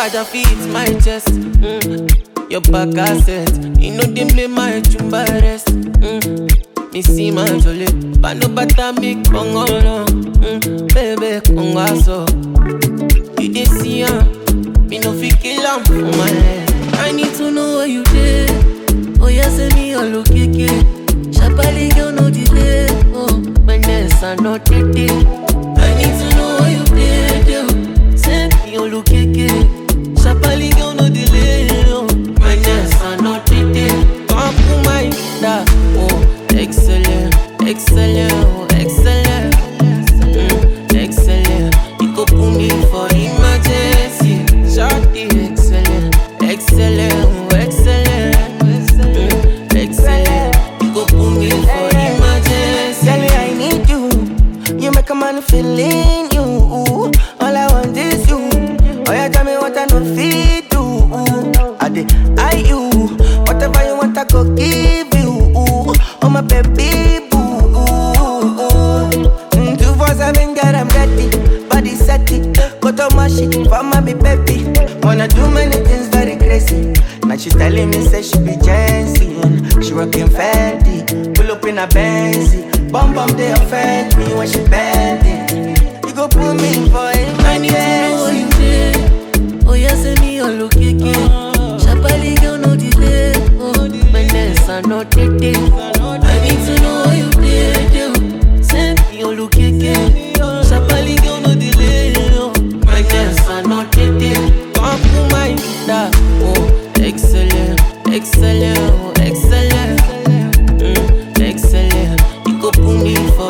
Raja feeds my chest. Mm. Your back asset. You know they play my chumba rest. Mm. Me see my jolly. But no bata me congo no. Mm. Baby congo so. You dey see am. Me no fit kill am for my head. I need to know where you dey. Oh yeah, send me all okay. Shabali girl no delay. Oh, my nest are not dead. I need to know where you dey. oh. Send me all okay. Shabali girl no delay. Oh, my nest are not dead. Come to my da. Oh, excellent, excellent, oh, excellent. Mm, excellent. You go put me for emergency. Shorty, excellent, excellent, oh, excellent. Mm, excellent. You go put me for emergency. Tell me I need you. You make a man feel in you. All I want is you. Oh, yeah, tell me what I know fit do. I did I you. Whatever you want, I go give you. Oh, my baby boo. Mm, Two for seven, girl, I'm ready. Body set it. Go to my shit for my baby. Wanna do many things very crazy. Now she telling me, say she be Jensen. She rockin' Fendi. Pull up in a Benzy. Bum bum, they offend me when she bend it. You go put me for I need to know where emergency. you dey. Oh yeah, send me all okay. Shabali girl no delay. Oh, my nest are not dead. I need to know where you dey. oh. Send me all okay. Shabali girl no delay. Oh, my nest are not dead. Come to my da. Oh, excellent, excellent, oh, excellent. Mm, excellent. You go put me for